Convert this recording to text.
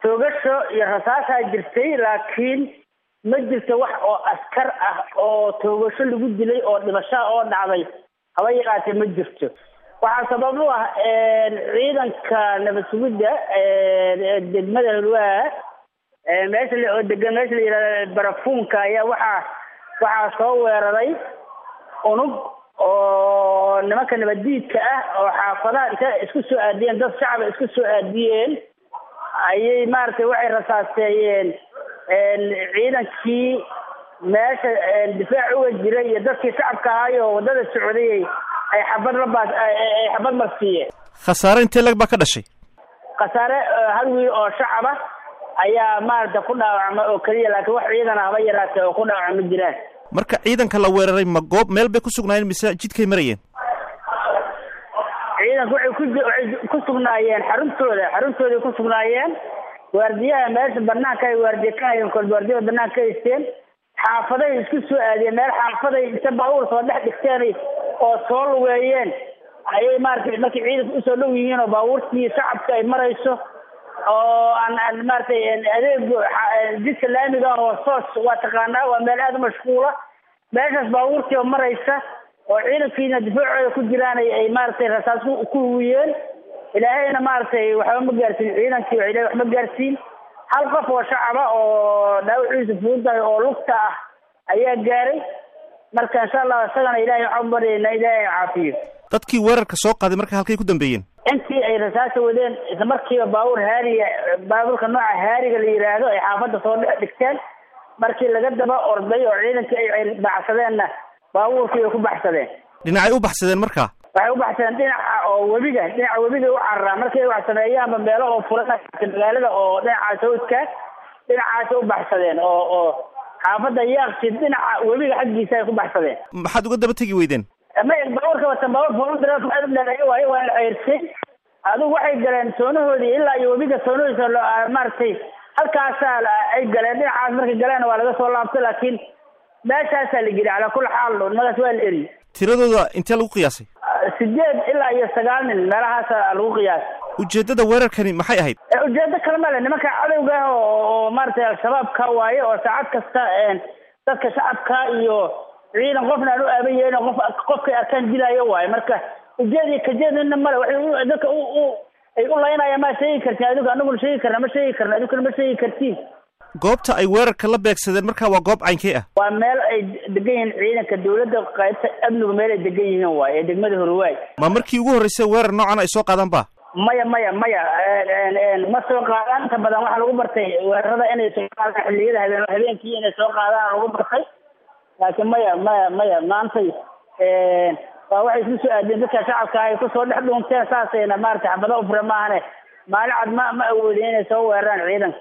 toogasho iyo rasaasaa jirtay laakiin ma jirto wax oo askar ah oo toogasho lagu dilay oo dhibashaa oo dhacday haba yaraatee ma jirto waxaa sabab u ah ciidanka nabad sugidda degmada hulwaa meesha oo degan meesha la yihahda barafuunka ayaa waxaa waxaa soo weeraray unug oo nimanka nabaddiidka ah oo xaafadaha inta isku soo aadiyeen dad shacaba isku soo aadiyeen ayay maaragtay waxay rasaaseeyeen ciidankii meesha difaac uga jiray iyo dadkii shacabka ahaay oo waddada socdayay ay xabad labaas ay xabad marsiiyeen khasaare intee lag baa ka dhashay khasaare hal wiil oo shacaba ayaa maaragta ku dhaawacma oo keliya laakiin wax ciidan haba yaraatee oo ku dhaawacma jiraan marka ciidanka la weeraray ma goob meel bay ku sugnaayeen mise jidkay marayeen ciidanku waxay ku waxay ku sugnaayeen xaruntooda xaruntooday ku sugnaayeen waardiyaha meesha banaanka ay waardiye ka hayeen kol waardiyada banaanka ka haysteen xaafaday isku soo aadiyeen meel xaafaday inta baabuur soo dhex dhigteen oo soo lugeeyeen ayay maaragtay markay ciidanka usoo dhow yihiin oo baabuurtii shacabka ay marayso oo aan aan maaragtay adeeg jidka laamiga oo soos waa taqaanaa waa meel aada u mashquula meeshaas baabuurtii oo maraysa oo ciidankiina difaacooda ku jiraan ay maaragtay rasaas ku huwiyeen ilaahayna maaragtay waxba ma gaarsiin ciidankii ilahay wax ma gaarsiin hal qof oo shacaba oo dhaawaciisa fududahay oo lugta ah ayaa gaaray marka insha allah isagana ilahay waxaan baryayna ilaahay caafiyo dadkii weerarka soo qaaday marka halkay ku dambeeyeen intii ay rasaasa wadeen isla markiiba baabuur haariga baabuurka nooca haariga la yidhaahdo ay xaafadda soo dhex dhigteen markii laga daba orday oo ciidankii ay baxsadeenna baabuurkii ay ku baxsadeen dhinacay u baxsadeen markaa waxay u baxsadeen dhinaca oo webiga dhinaca webiga u cararaan markii ay wax sameeyaanba meelo oo furan magaalada oo dhinaca sawdka dhinacaas u baxsadeen oo oo xaafadda yaaqsid dhinaca webiga xaggiisa ay ku baxsadeen maxaad uga daba tegi weydeen may baabuurka watan baabuur fooludreeya waayo waa la ceyrtay adigu waxay galeen soonahoodii ilaa iyo webiga soonahodiisa maaragtay halkaasaa ay galeen dhinacaas markay galeen waa laga soo laabtay laakiin meeshaasaa la geli calaa kulli xaal nimadaas waa la eri tiradooda intee lagu qiyaasay sideed ilaa iyo sagaal nin meelahaasa lagu qiyaasay ujeeddada weerarkani maxay ahayd ujeedo kale male nimanka cadowga ah oo maaragtay al-shabaabka waaye oo saacad kasta dadka shacabka iyo ciidan qofna aan u aaban yahin qof qofkay arkaan dilaayo waaye marka ujeedi kajeedina male waxay dadka u ay u laynayaan ma sheegi kartiin adigu anaguna sheegi karna ma sheegi karna adinkuna ma sheegi kartiin goobta ay weerarka la beegsadeen markaa waa goob caynkee ah waa meel ay degan yihiin ciidanka dawladda qaybta amnigu meel ay degan yihiin waaye ee degmada horwaay ma markii ugu horreysay weerar noocan ay soo qaadaan ba maya maya maya ma soo qaadaan inta badan waxaa lagu bartay weerarada inay soo qaadaan xilliyada habeen habeenkii inay soo qaadaan lagu bartay laakiin maya maya maya maantay waa waxay isku soo aadeen dadka shacabka ay kusoo dhex dhuunteen saasayna maaragtay xabada u fure maahane maalin cad ma ma awoodin inay soo weeraraan ciidanka